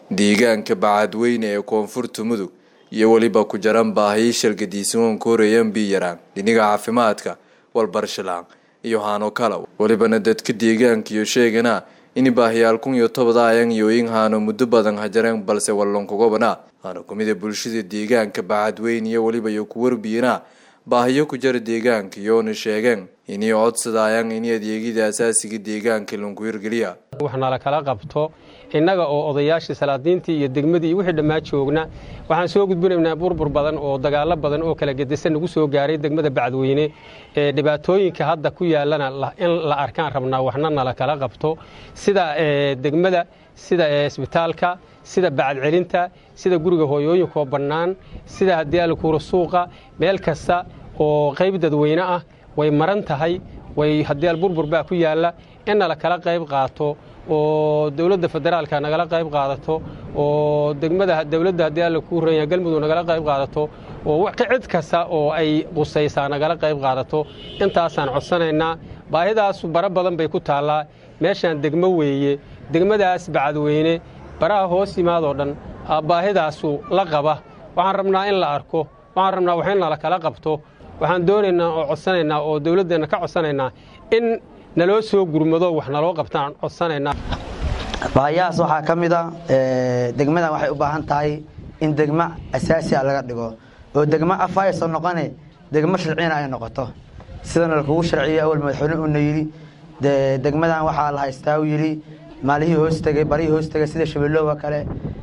deegaanka bacadweyne ee koonfurta mudug iyo weliba ku jaran baahiyi shalgadiisan koreyan biyaraan dhiniga caafimaadka walbarshalaan iyo haano kala welibana dadka deegaanka iyo sheegana in baahiyaal kun iyo tobadaayan iyo in haano muddo badan hajareen balse wallonkugobana haano kumida bulshada deegaanka bacadweyne iyo weliba iyo ku warbiyana baahiyo ku jara deegaanka iyoona sheegeen inay codsadaayaan in adeegyada asaasiga deegaanka lanku hirgeliya waxnala kala qabto innaga oo odayaashii salaadiintii iyo degmadii iyo wixii dhammaa joogna waxaan soo gudbinaynaa burbur badan oo dagaalo badan oo kala gedisan nagu soo gaaray degmada bacadweyne ee dhibaatooyinka hadda ku yaalana in la arkaan rabnaa waxna nala kala qabto sida degmada sida isbitaalka sida bacadcelinta sida guriga hooyooyinkaoo bannaan sida haddii alkuura suuqa meel kasta oo qayb dadweyne ah way maran tahay way haddii alburbur baa ku yaalla in nala kala qayb qaato oo dowladda federaalka nagala qayb qaadato oo degmada dowladda haddii alla kuu ranya galmudug nagala qayb qaadato oo cid kasta oo ay qusaysaa nagala qayb qaadato intaasaan codsanaynaa baahidaasu bara badan bay ku taallaa meeshaan degmo weeye degmadaas bacadweyne baraha hoos yimaadoo dhan baahidaasu la qaba waxaan rabnaa in la arko waxaan rabnaa wax in nala kala qabto waxaan doonaynaa oo codsanaynaa oo dowladdeenna ka codsanaynaa in naloo soo gurmado wax naloo qabtaan codsanaynaa baahiyahaas waxaa ka mid a degmadan waxay u baahan tahay in degmo asaasi a laga dhigo oo degmo afa aysan noqone degmo sharciyana ay noqoto sidana lakugu sharciyo awal madaxweyne uuna yidhi degmadan waxaa la haystaa u yidhi maalihii hoostegay barihii hoostegay sida shabeellooba kale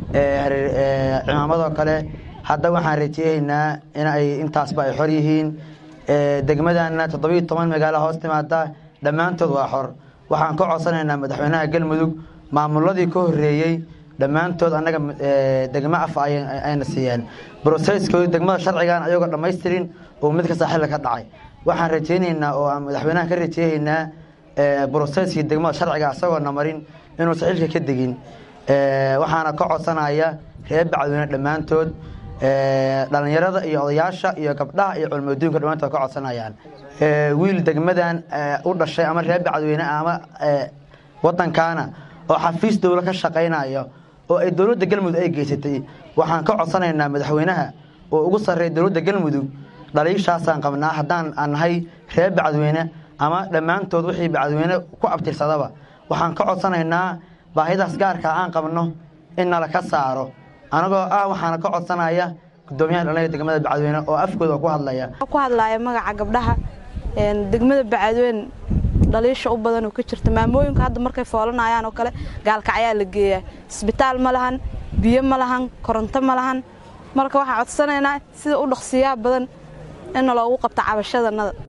cimaamadoo kale hadda waxaan rajeehaynaa in ay intaasba ay xor yihiin degmadana toddobiiyo toban magaalo hoos timaada dhammaantood waa xor waxaan ka codsanaynaa madaxweynaha galmudug maamuladii ka horeeyey dhammaantood annaga degmo afa ayna siiyeen broseskooda degmada sharcigan ayagoo dhammaystirin oo mid kasta xilli ka dhacay waxaan rajaynaynaa oo aan madaxweynaha ka rajeehaynaa broseskii degmada sharciga isagoona marin inuusan xilka ka degin waxaana ka codsanaya reer bacadweyne dhammaantood dhalinyarada iyo odayaasha iyo gabdhaha iyo culmaduunka dhammaantood ka codsanayaan wiil degmadan u dhashay ama reer bacadweyne ama wadankaana oo xafiis dowla ka shaqaynayo oo ay dowladda galmudug ay geysatay waxaan ka codsanaynaa madaxweynaha oo ugu sarreeya dowladda galmudug dhaliishaasaan qabnaa haddaan aan nahay reer bacadweyne ama dhammaantood wixii bacadweyne ku abtirsadaba waxaan ka codsanaynaa baahidaas gaarkaa aan qabno in nala ka saaro anagoo ah waxaana ka codsanaya gudoomiyaha dhallinyarada degmada bacadweyne oo afkooda ku hadlaya ku hadlaaya magaca gabdhaha degmada bacadweyne dhaliisha u badan oo ka jirta maamooyinka hadda markay foolanayaan oo kale gaalkacyaa la geeyaa isbitaal ma lahan biyo ma lahan koronto ma lahan marka waxaan codsanaynaa sida u dhaqsiyaha badan in loogu qabto cabashadanada